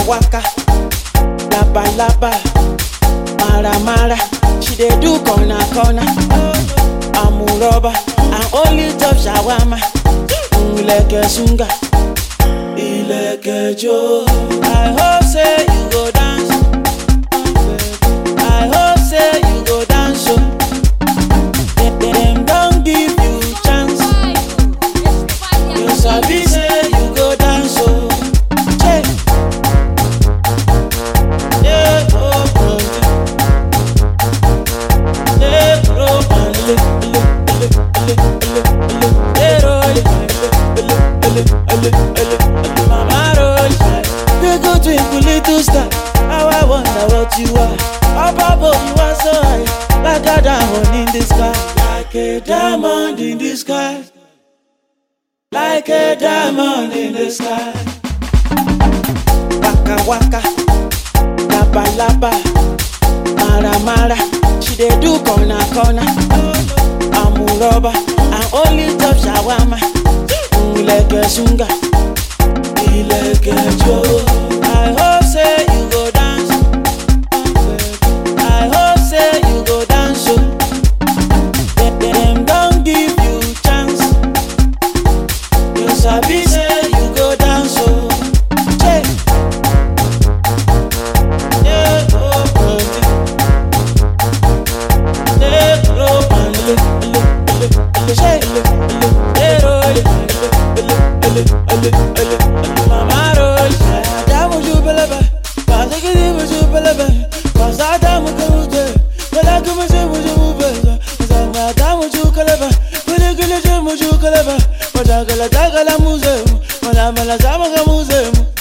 waka laba laba mara mara she dey do corner corner amuroba and only top shawama ilẹ̀kẹ̀ sunga ilẹ̀kẹ̀ jo. i hope say you go dance i hope say you go dance o. Dem- dem don give you chance you sabi say you go dance o. Che. Yeah, oh, oh, yeah, oh, oh, ele, ele, ele, ele, ele, ele, yeah, roll it. Ele, ele, ele, ele, ele, mama roll it. They go twinkle little star. How I wonder what you are. Up above you are so high, like a diamond in the sky, like a diamond in the sky, like a diamond in the sky. Waka waka, laba laba, mara mara. She dey do corner corner. Amuroba and only top shawama. Ilẹ̀kẹ̀ sunga, ilẹ̀kẹ̀ jo. I hope say you go dance. I hope say you go dance o. Dem- Dem don give you chance. You sabi say you go dance o. Che. Yeah, oh, oh, yeah, oh, oh, ele, ele, ele, ele, che, ele, ele, yeah, oh, ele, ele, ele, ele, ele, ele, mama roll. Adamu ju belebe, bazikidi mu ju belebe, baza adamu kemuje, bela kemuje mu ju mu beza, zama adamu ju kelebe, gili gili ju mu ju kelebe, madagala dagala muze, mala mala zama ka muze,